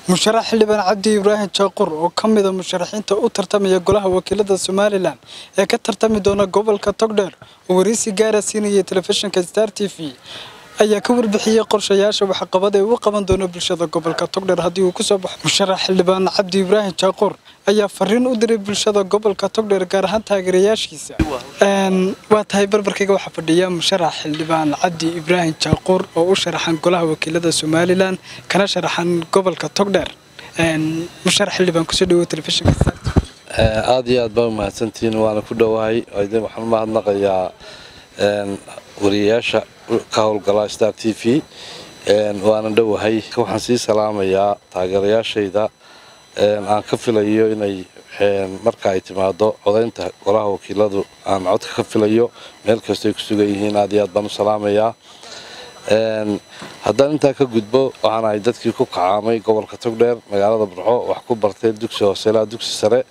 musharax xildhibaan cabdi ibraahim jaaqur oo ka mida musharaxiinta u tartamaya golaha wakiilada somalilan ee ka tartami doona gobolka togdheer oo wareysi gaara siinayay telefishinka star t v ayaa ka warbixiyey qorshayaasha waxqabad ee uu qaban doono bulshada gobolka togdheer haddii uu kusoo baxo musharax xildhibaan cabdi ibraahim jaaqur ayaa fariin u diray bulshada gobolka togdheer gaar ahaan taageerayaashiisa waa tahay barbarkayga waxaa fadhiya musharax xildhibaan cabdi ibraahim jaaquur oo u sharaxan golaha wakiilada somalilan kana sharaxan gobolka togdheer musharax xildhibaan kusoo dhawo telefishinka aada iyo aad baa umahadsantihiin waana ku dhowahay waxaan umahadnaqayaa wariyayaasha ka howlgala star t v waana dhowahay waxaan sii salaamayaa taageerayaashayda aan ka filayo inay marka ay timaado codaynta golaha wakiiladu aan codka ka filayo meel kastoy ku sugan yihiin aad iyo aad baan u salaamayaa haddaan intaa ka gudbo waxaan ahay dadkii ku kacaamay gobolka togdheer magaalada burco wax ku bartay dugsi hoose ilaa dugsi sare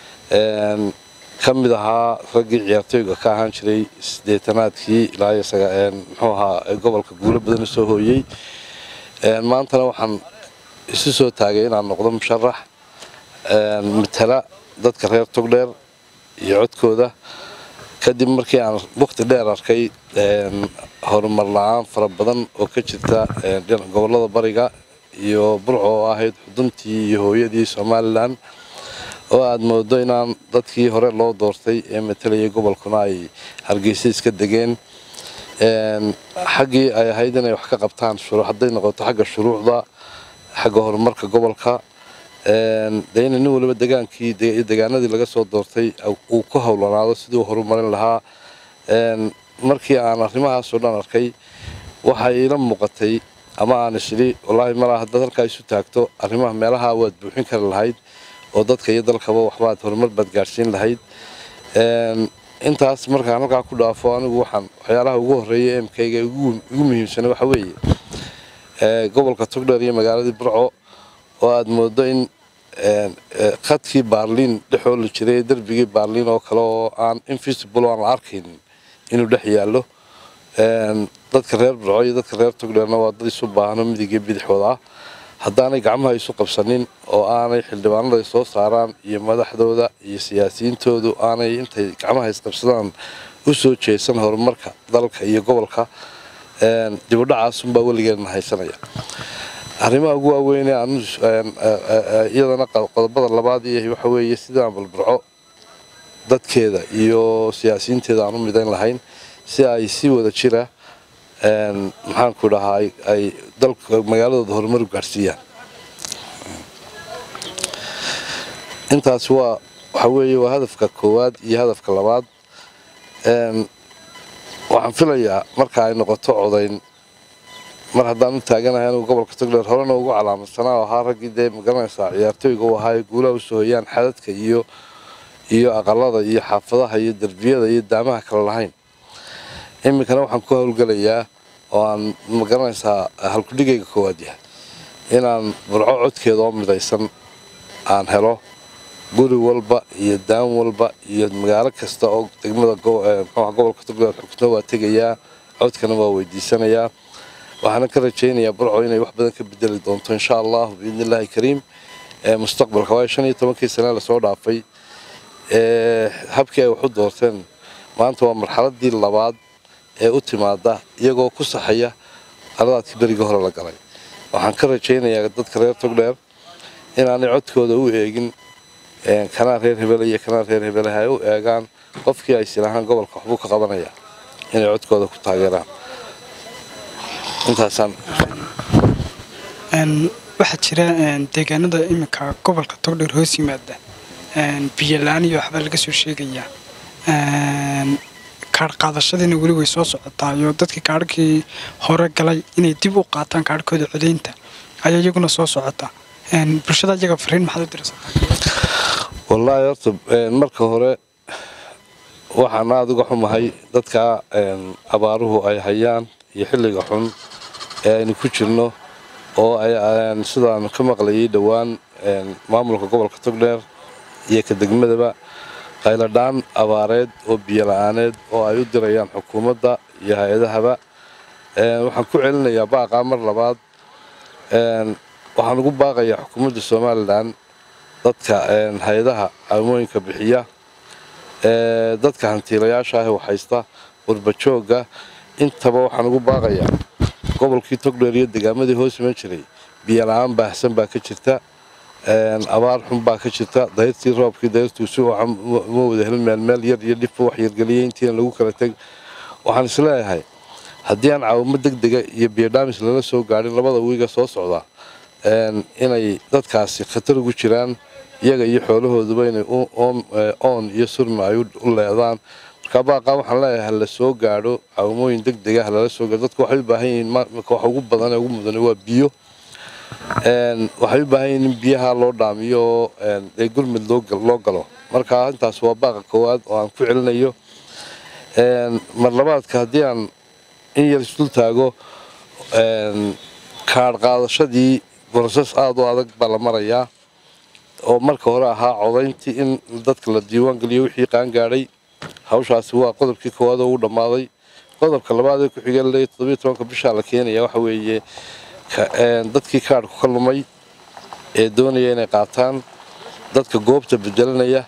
ka mid ahaa raggii ciyaartooyga ka ahaan jiray sideetanaadkii ilaa muxuu ahaa gobolka guulo badan usoo hooyey maantana waxaan isu soo taagay inaan noqdo musharax matala dadka reer togdheer iyo codkooda kadib markii aan waqti dheer arkay horumar la-aan fara badan oo ka jirta gobolada bariga iyo burco oo ahayd xuduntii iyo hooyadii somalilan oo aada moodo inaan dadkii hore loo doortay ee matalayay gobolkuna ay hargeysa iska degeen xaggii ay ahayd inay wax ka qabtaan hadday noqoto xagga shuruucda xagga horumarka gobolka de ina nin waliba degaankii degaanadii laga soo doortay uu ku howlanaado sidii u horumarin lahaa markii aan arrimahaasoo dhan arkay waxay ila muuqatay ama aan isiri wallaahi malaa haddaad halkaa isu taagto arrimaha meelaha waad buuxin kari lahayd oo dadka iyo dalkaba waxbaad horumar baad gaadhsiin lahayd intaas markaan halkaa ku dhaafo anigu waxaan waxyaalaha ugu horreeya emkayga igu muhiimsana waxa weeye gobolka togdheer iyo magaaladii burco oo aada moodo in khadkii baarliin dhexooli jiray derbigii baarliin oo kale oo aan invisible aan la arkaynin inuu dhex yaallo dadka reer burco iyo dadka reer togdheerna waa dad isu baahno midigii bidixooda ah haddaanay gacmaha isu qabsanin oo aanay xildhibaanada soo saaraan iyo madaxdooda iyo siyaasiyiintoodu aanay intay gacmaha isqabsadaan u soo jeesan horumarka dalka iyo gobolka dibudhacaasunbaa weligeedna haysanaya arrimaha ugu waaweyne iyadana qodobada labaad iyo waxa weeye sidaan balburco dadkeeda iyo siyaasiyiinteeda aan u midayn lahayn si ay si wada jira maxaanku dhahaa ay dalka magaaladooda horumar u gaadhsiiyaan intaas waa waxa weeye waa hadafka koowaad iyo hadafka labaad waxaan filayaa marka ay noqoto codayn mar haddaan u taaganahay anugu gobolka togdheer horena ugu calaamadsanaa oo ahaa raggii dee magaranaysaa ciyaartooyga u ahaa ee guulaha usoo hoyaan xadadka iyo iyo aqalada iyo xaafadaha iyo derbiyada iyo daamaha kale lahayn iminkana waxaan ku howlgelayaa oo aan magaranaysaa halkudhigayga koowaad yahay inaan burco codkeeda oo midaysan aan helo guri walba iyo daan walba iyo magaalo kasta oo degmada gobolka togdheer xugtna waa tegayaa codkana waa weydiisanayaa waxaana ka rajaynayaa burco inay wax badan ka bedeli doonto insha allah biidni illaahi kariim mustaqbalka waayo shan iyo tobankii sane lasoo dhaafay habkii ay wax u doorteen maanta waa marxaladii labaad ee u timaada iyagoo ku saxaya qaladaadkii berigii hore la galay waxaan ka rajaynayaa dadka reer togdheer inaanay codkooda u eegin kanaa reer hebele iyo kanaa reer hebeleha ay u eegaan qofkii ay silahaan gobolka waxbuu ka qabanaya inay codkooda ku taageeraan intaasaan waxaa jira deegaanada iminka gobolka togdheer hoos yimaada biyola-aan iyo waxbaa laga soo sheegayaa kaadh qaadashadiina weli way soo socotaa iyo dadkii kaadhkii hore galay inay dib u qaataan kaadhkooda codaynta ayaa iyaguna soo socota bulshada iyaga fariin maxaad u diraysaa wallaahi horta marka hore waxaan aada uga xumahay dadka abaaruhu ay hayaan iyo xilliga xun ee aynu ku jirno oo sidaan ka maqlayay dhowaan maamulka gobolka togdheer iyo ka degmadaba qayladhaan abaareed oo biyo la-aaneed oo ay u dirayaan xukuumadda iyo hay-adahaba waxaan ku celinayaa baaqaa mar labaad waxaan ugu baaqayaa xukuumadda somalilan dadka hay-adaha caawimooyinka bixiya dadka hantiilayaasha ah ee haysta qurbajooga intaba waxaan ugu baaqayaa gobolkii togdheer iyo degaamadii hoos iman jiray biyo la-aan baahsan baa ka jirta abaar xun baa ka jirta dayrtii roobkii dayrtuusi ma wada helin meelmeel yar iyo dhibba wax yargeliyey intiina lagu kala teg waxaan isleeyahay haddii aan caawimo deg dega iyo biyodhamis lala soo gaadhin labada wiiga soo socda inay dadkaasi khatar ugu jiraan iyaga iyo xoolahooduba inay oon iyo surmi ay u leedaan markaa baaqaa waxaan leeyahay hala soo gaadho caawimooyin deg dega halala soo gaadho dadku waxay u baahan yihiin marka waxa ugu badan ee ugu mudane waa biyo waxay u baahan yihiin in biyaha loo dhaamiyo oo dee gurmud loo galo marka intaas waa baaqa koowaad oo aan ku celinayo mar labaadka haddii aan in yar isdul taago kaadh qaadashadii borosas aada u adag baa la marayaa oo marka hore ahaa codayntii in dadka la diiwaan geliyo wixii qaangaadhay hawshaasi waa qodobkii koowaad oo u dhammaaday qodobka labaad ee ku xigeen le toddobiyo tobanka bishaa la keenaya waxa weeye dadkii kaadhku ka lumay ee doonaya inay qaataan dadka goobta bedelanaya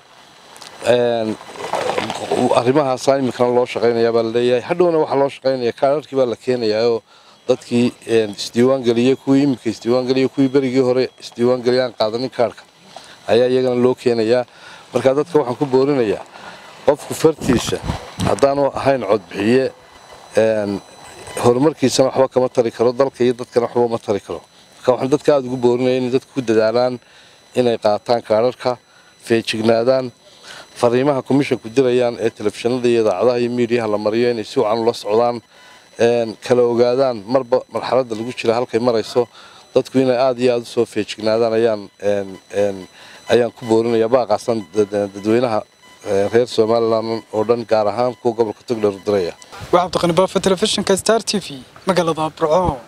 arrimahaasa iminkana loo shaqaynayaa baa laleeyahay hadhowna waxaa loo shaqaynaya kaadharkii baa la keenayaa oo dadkii isdiiwaangeliyey kuwii iminka isdiiwaangeliyey kuwii berigii hore isdiiwaangeliyaan qaadanin kaadhka ayaa iyagana loo keenayaa marka dadka waxaan ku boorinayaa qofku fartiisa haddaanu ahayn codbixiye horumarkiisana waxba kama tari karo dalka iyo dadkana waxba ma tari karo marka waxaan dadka aada ugu boorinaya inay dadku ku dadaalaan inay qaataan kaadharka feejignaadaan fariimaha commissionku dirayaan ee telefishinada iyo idaacadaha iyo miidiyaha la mariyo inay si wacan ula socdaan kala ogaadaan marba marxaladda lagu jira halkay marayso dadku inay aada iyo aada usoo feejignaadaan ayaan ayaan ku boorinaya baaqaasan dadweynaha reer somalilan oo dhan gaar ahaan kuwa gobolka togdheer u diraya waa cabdiqani baafa telefishinka star t v magaalada burco